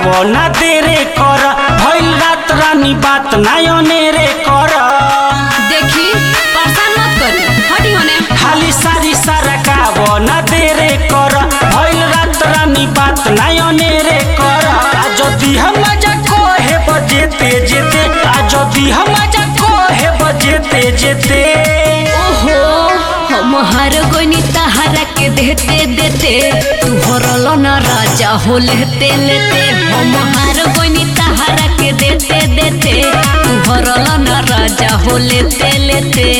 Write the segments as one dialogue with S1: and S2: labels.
S1: ना देरे कर भइल रात रानी बात नायने रे कर
S2: देखी परेशान मत करी हटी होने
S1: खाली सारी सारा काव ना देरे कर भइल रात रानी बात नायने रे कर आ जदि हम मजा कहे बजेते जेते आ जदि हम मजा कहे बजेते जेते
S2: ओहो हम हर गोनी तहरा के देते देते तू हरल न राजा हो लेते लेते हम हर गोनी तहरा के देते देते तू हरल न राजा हो लेते लेते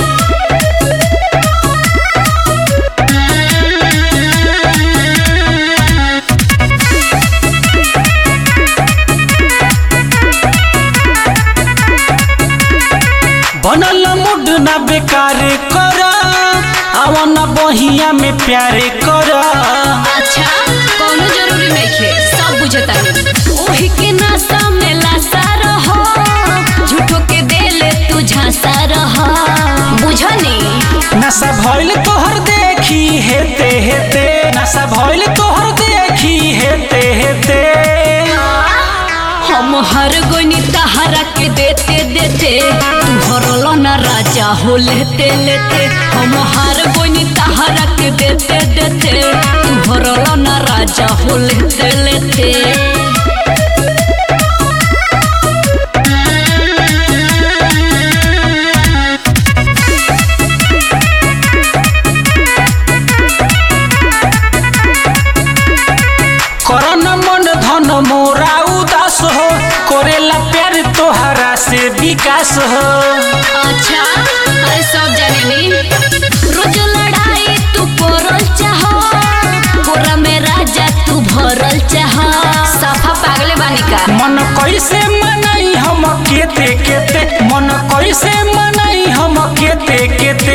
S1: बनल मुड ना बेकार कर आवन बहिया में प्यारे कर
S2: अच्छा कोनो जरूरी नहीं खे सब बुझता है ओही के नासा में लासा रहो झूठो के देले तू झांसा रहो बुझनी
S1: नशा भइल तोहर देखी हेते हेते नशा भइल तोहर देखी हेते हेते
S2: हम हर गोनी तहरा के देते देते तू हरल न राजा हो लेते लेते हम हर गोनी तहरा के देते देते तू हरल न राजा हो लेते लेते
S1: करन मन धन मोरा उदास हो करेला प्यार तोहरा से विकास हो
S2: अच्छा अरे सब जाने नी रोज लड़ाई तू करल चाह कोरा में राजा तू भरल चाह सफा पागले बानी का
S1: मन कैसे मनाई हम केते केते मन कैसे मनाई हम केते केते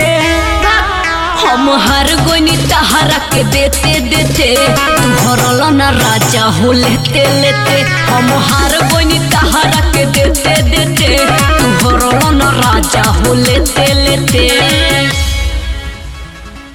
S2: हम हर गोनी तहरा के देते देते तू हरल न राजा हो लेते लेते हम हर गोनी तहरा के देते देते तू हरल न राजा हो लेते लेते